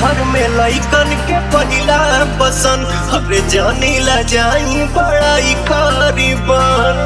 हर में लइकन के पहिला पसंद हरे जानी ला जाई बड़ाई करीबन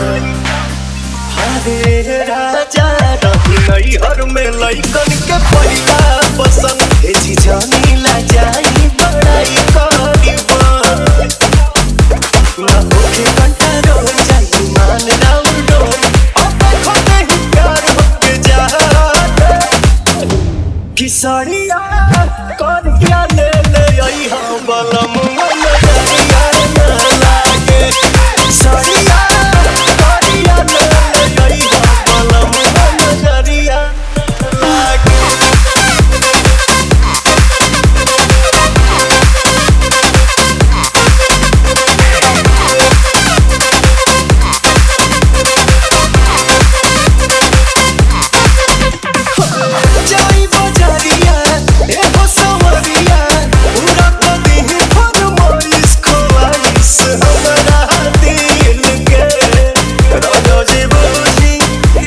हरे राजा रही नई हर में लइकन के पहिला पसंद हे जी जानी ला जाई बड़ाई करीबन ना होके कंट्रोल जाई मान राउर डोल अब देखो नहीं प्यार होके जा किसरिया कर क्या ले ले आई हम बलम नजरिया न लागे किसरिया कर क्या ले ले आई हम बलम नजरिया न लागे जाई बजारिया ए हो सवरिया पूरा कदी फरमाइश ख्वाइश हमरा दिल के राजा जी बोली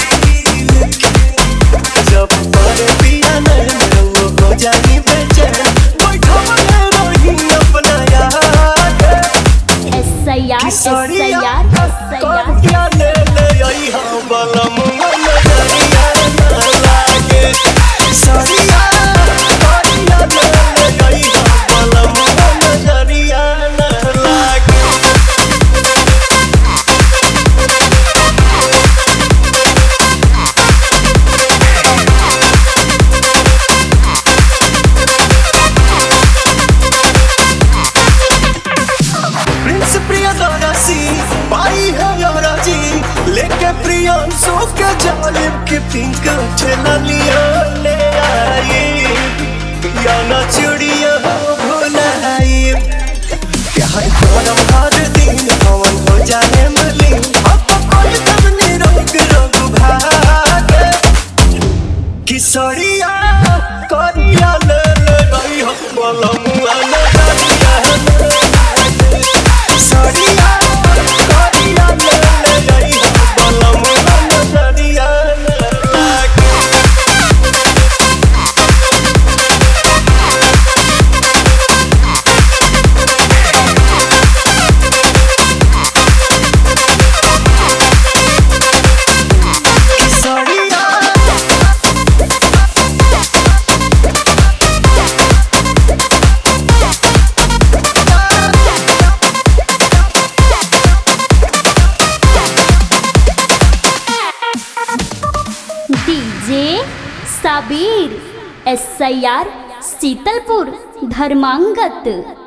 जब पर पिया नहीं वो हो जाई बेचैन बैठा रही अपना याद S I R S I Kesariya R S I R क्या ले ले आई हम बलम नजरिया न लागे किसरिया क्या ले ले आई हम बलम नजरिया न लागे प्रिंस प्रियदर्शी पाई है योराजी लेके प्रियांशु के जालिब के पिंक ठेला लिया ले आई या ना चिड़िया हो भुलाई प्यार करम हर दिन पवन हो जाए मलिन अब कोई तब निरोग रोग भागे किसरिया करिया ले ले रही हम बलमुआ नजरिया किसरिया करिया ले ले रही हम बलमुआ नजरिया लागे Kesariya DJ Sabir S I R Sheetalpur धर्मांगत